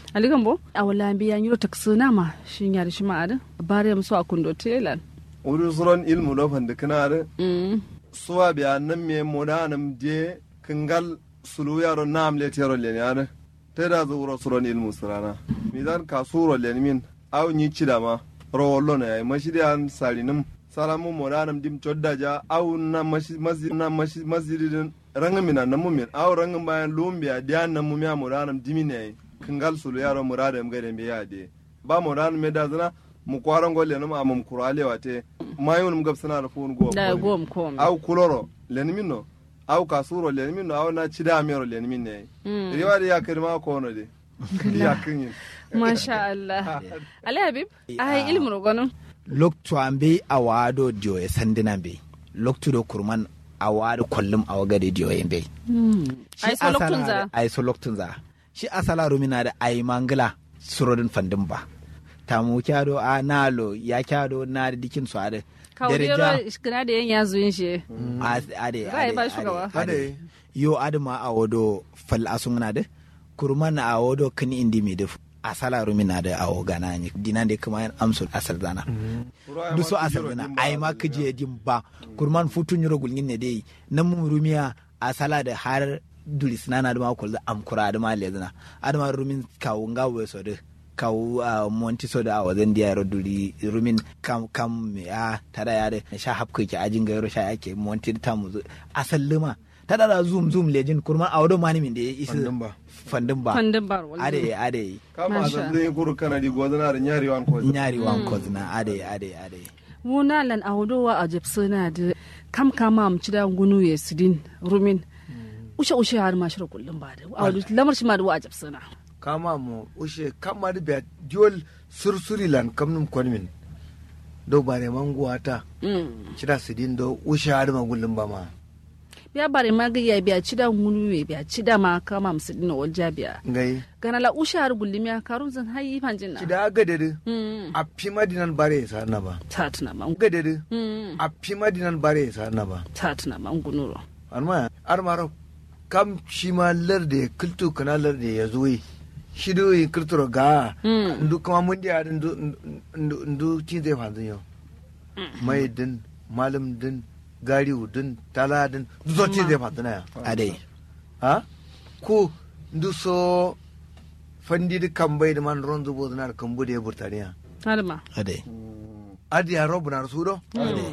aligan bo a wala biya yiro taksuna ma shin yar shi ma ada bare musu a kundo telan uru suron ilmu do fande kanare mm suwa biya nan me modanam je kingal sulu yaro nam le tero le ne are te da zo uro suron ilmu surana midan ka suro le min aw ni cida ma ro ne ay mashidi an salinum salamu modanam dim chodda ja aw na mashi masjid na mashi masjidin rangin mina na mumin aw rangin bayan lumbiya diyan na mumiya modanam dimine ay kingal sulu yaro muradam gade be yade ba modanam me da zana mu kwaran golle num amum kurale wate mayun mu gabsana da fun go da gom kom aw kuloro lenminno aw kasuro lenminno aw na cida mero lenminne Mm. riwa da ya kirma ko no de ya kinyin masha Allah ali habib ai ilmu rogono loktu an be a wado dio e sandina be loktu do kurman a wado kollum a wagade dio e be ai so loktun za ai so loktun za shi asala rumina da ai mangala surodin fandin ba ta mu kyado a nalo ya kyado na da dikin su ade kawdero iskira da yan yazo yin shi ade ade Ra'ayi ba shugaba. Ade. yo adama a wado fal asungna de kurman a wado kani indi mi de asala rumina da a wogana ni dinande kuma yan amsul asal zana du so asal dana ai ma kije dim ba kurman futu nyoro gulngin ne dai nan mu rumiya asala da har dulis nana da ma kul da am kura da ma lezna adama rumin kawu ngawe so de kawu a monti so da awazan da yaro duri rumin kam kam me a tada ya de sha hapka ki ajin gairo sha yake monti ta mu asal luma tada da zoom zoom lejin kurman awdo mani min da isi Fandin ba. fandin ba fandin bar ade ade kama Masha. da zai kuru kana di gozana da nyari wan ko nyari wan kozna ade ade ade wuna lan awdowa a jepsuna da kam kama am cida gunu ye sidin rumin ushe ushe har ma shiro kullum ba da awdu lamar shi ma da wa a jepsuna kama mo ushe kama da biya diol sursuri lan kamnum konmin do bare manguwa ta mm cira sidin do ushe har ma gullum ba ma biya bare ma ga ya biya cida gunu ye biya cida ma kama am sidin wal jabiya ngai gana la ushe har gullum ya karun zan hayi fanjin na cida agade mm a fi madinan bare sa na ba ta tuna ma agade mm a fi madinan bare sa na ba ta tuna ma gunuro arma armaro kam shi ma larde kultu kana larde ya zo yi shi do yi kulturo ga Mm. ndu kuma mun dia ndu ndu ndu cin zai fanzu yau mai din malam din gariu din tala din ndu so cin zai fanzu na ya ade ha ku ndu so fandi di kambai da man ron zubo na kambu da ya burtaniya har ma ade adi ya robu na su do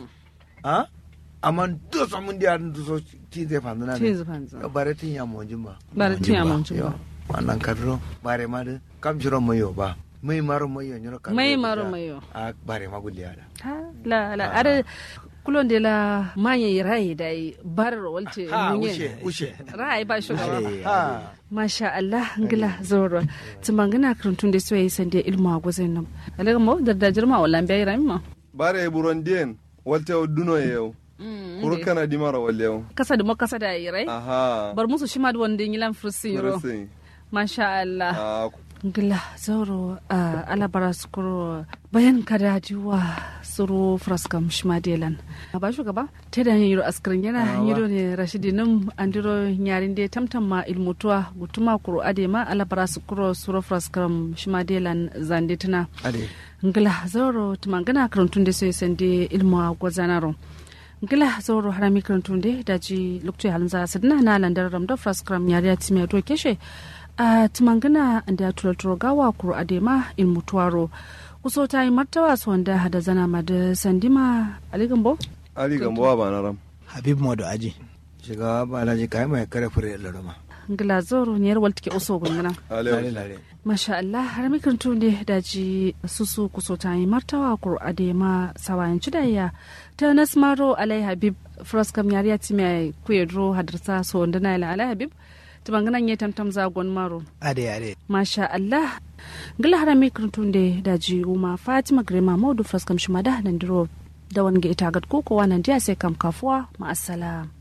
ha amma ndu so mun dia ndu so cin zai fanzu na cin ne zufanza bare tin ya mo jimba ba da tiya mun yo wannan kadro bare ma de kam jiro mayo ba mai maro mayo nyoro kadro Mai maro mayo. a bare ma gulli ada Ha, la la ada kulon de la manya yi rai da yi barar walce ha munye ushe ushe rai ba shugaba ade ha masha Allah ngila zoro tumangana karantun da soyayya sande ilmu a gwazin nan alaga mo da da jirma wala bai rai ma bare buron den walte o duno yau kuru kana di mara walle yau kasa da mo kasa da yi rai aha bar musu shi ma da wanda yilan fursin yoro Kurusin. masha Allah Ah, ngila zoro a alabara skuro bayan kada diwa suru fraskam shmadelan ba shugaba ta da yiro askrin yana yiro ne rashidi num andiro nyarin de tamtam ma ilmutuwa gutuma kuro ade ma alabara skuro suru fraskam shmadelan zanditna ade ngila zoro tumangana karantun da sai sande ilmu a gwazanaro ngila zoro harami karantun da daji lokacin halin za su dina na landar ramda fraskram yariya timiya to keshe a tumangana da tulaturo gawa kuro adema ilmutuwaro kuso ta yi martawa su wanda hada zana ma da sandima aligambo ali gambowa ba na ram habib modo aji shiga ba na ji kai mai kare fure da roma ngila zoro ne yarwal take uso gungana lare alewa lare masha Allah har mi kan tunde daji susu kuso ta yi martawa kur adema sawayan cidaya ta nasmaro alai habib fraskam yariya ti mai kuyedro hadarsa so wanda na ila alai habib ta banganan ya tamtam zagon maro ade ade masha Allah ngila har mi kan tunde daji uma fatima grema modu fraskam shimada nan diro da wani ga ita gad koko wannan dia sai kam kafuwa ma assalam